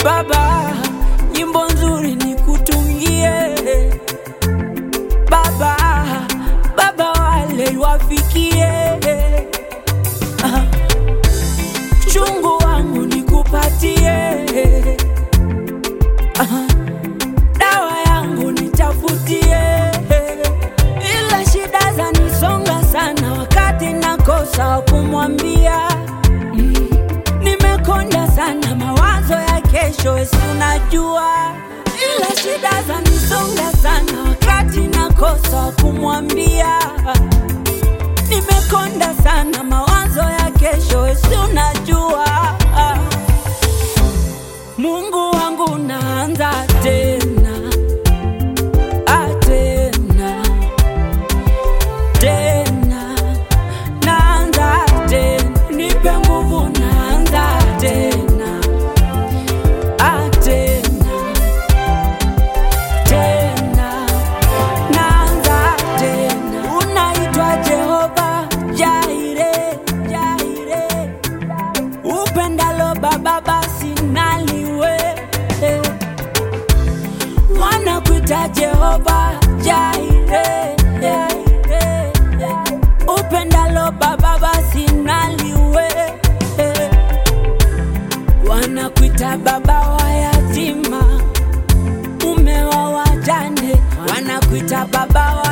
Baba, nyimbo nzuri nikutungie Baba, Baba wale wafikie Ah, chungu wangu nikupatie Ah, dawa yangu nitafutie ila shida zanisonga sana wakati nakosa wa kumwambia Mm, nimekonda sana mawazo ya kesho esi unajua ila shida zanisonga sana wakati nakosa wa kumwambia nimekonda sana mawazo ya kesho esi unajua Mungu wangu naanza tena ah, tena tena naanza tena nipe nguvu naanza tena ah, tena tena naanza tena unaitwa Jehova Jaire Jaire upendalo baba basi naliwe wanakuita Jehova Jaire upendalo baba basi naliwe wanakuita baba wa yatima mume wa wajane wanakuita baba wa